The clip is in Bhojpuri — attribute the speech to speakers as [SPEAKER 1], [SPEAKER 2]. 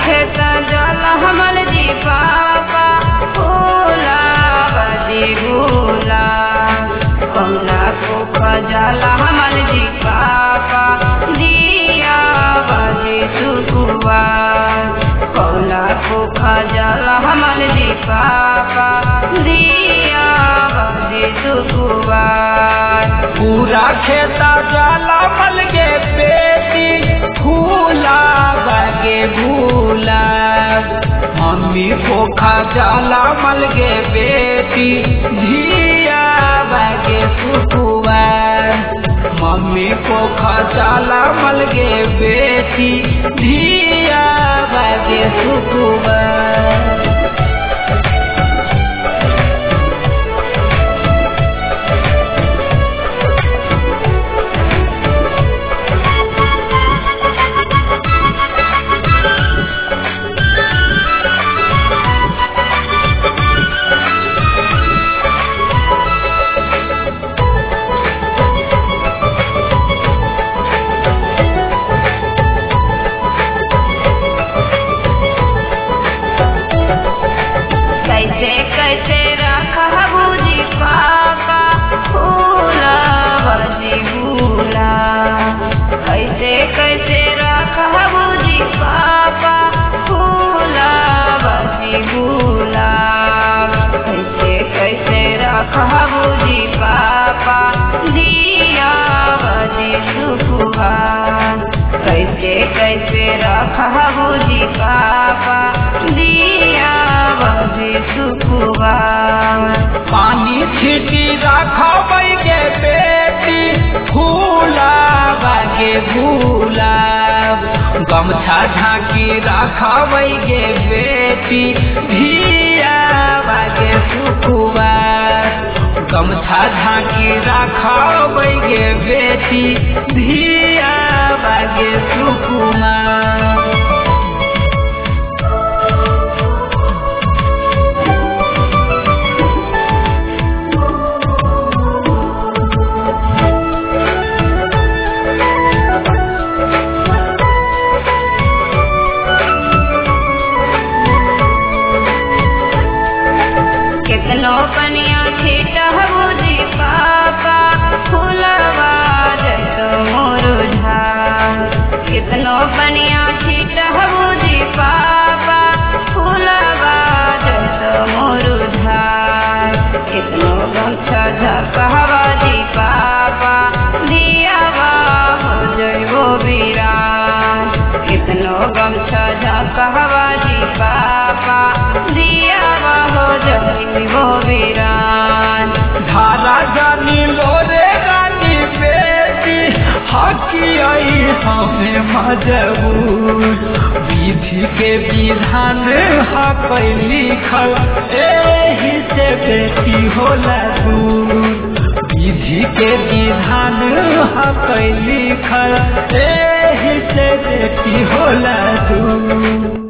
[SPEAKER 1] खेत जल हमल जी पापा भूला बजी भूला कौला को खजल हमल जी पापा दिया बजी सुकुआ कौला को खजल हमल जी पापा दिया बजी सुकुआ
[SPEAKER 2] पूरा खेता जाला मल गे बेटी फूला बगे भूला मम्मी को खा जाला मल गे बेटी धिया बगे सुकुआ मम्मी को खा जाला मल गे बेटी धिया बगे सुकुआ
[SPEAKER 1] कैसे कैसे रखबू जी पापा फूला बजी भूला कैसे कैसे रखबू जी पापा फूला बजी भूला कैसे कैसे रखबू जी पापा दिया बजी सुखुआ कैसे कैसे रखबू जी पापा दिया बजी सुखुआ
[SPEAKER 2] पानी छिटी रखबै गे बेटी फूला बागे भूला गमछा झाँकी रखबै गे बेटी धिया बागे सुखुआ गमछा झाँकी रखबै गे बेटी धिया बागे सुखुमा
[SPEAKER 1] कितनो पनिया छिटहबू जी पापा फूलवा जैतो मुरुझा कितनो पनिया छिटहबू जी पापा फूलवा जैतो मुरुझा कितनो गमछा झकहवा जी पापा दियावा हो जइबो बिरान कितनो गमछा झकहवा जी पापा दियावा हो जइबो बिरान
[SPEAKER 2] धारा जानी लोरे रानी बेटी हकी आई हमें मजबूर विधि के विधान हक लिखल एही से बेटी होला दूर विधि के विधान हक लिखल एही से बेटी होला दूर